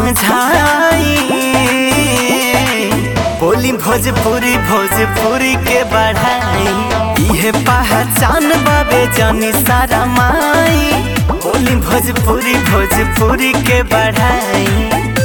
समझाई बोली भोजपुरी भोजपुरी के बढ़ाई इहे पहचान बाबे जानी सारा माई बोली भोजपुरी भोजपुरी के बढ़ाई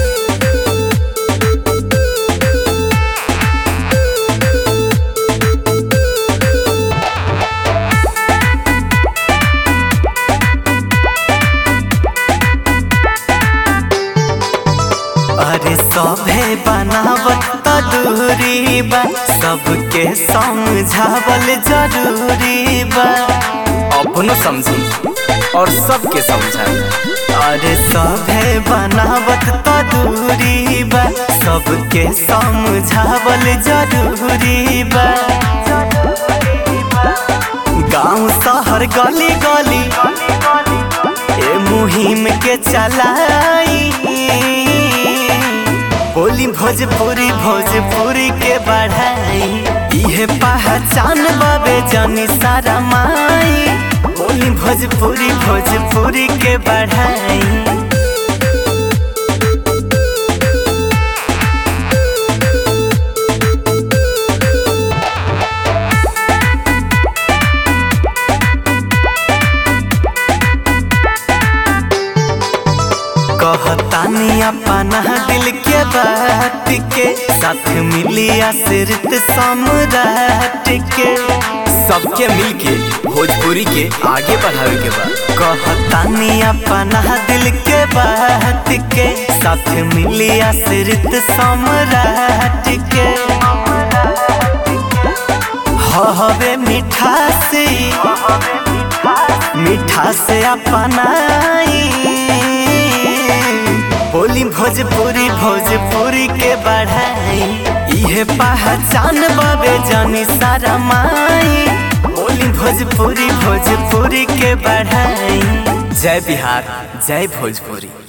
अरे सभे बनावत त दूरी बा सबके समझावल जरूरी बा अपनो समझी और सबके समझाई अरे सभे बनावत त दूरी बा सबके समझावल जरूरी बा गांव शहर गली गली ए मुहिम के चलाई बोली भोजपुरी भोजपुरी के बढ़ाई इहे पहचान बाबे जानी सारा माई बोली भोजपुरी भोजपुरी के बढ़ाई कहतानी अपना दिल के बात के साथ मिलिया सिरत सम्राट के सबके मिल के भोजपुरी के आगे बढ़ावे के बा कहतानी अपना दिल के बात के साथ मिलिया सिरत सम्राट के हवे मीठा से मीठा से अपनाई बोली भोजपुरी भोजपुरी के बढ़ाई इहे पहचान बाबे जानी सारा माई बोली भोजपुरी भोजपुरी के बढ़ाई जय बिहार जय भोजपुरी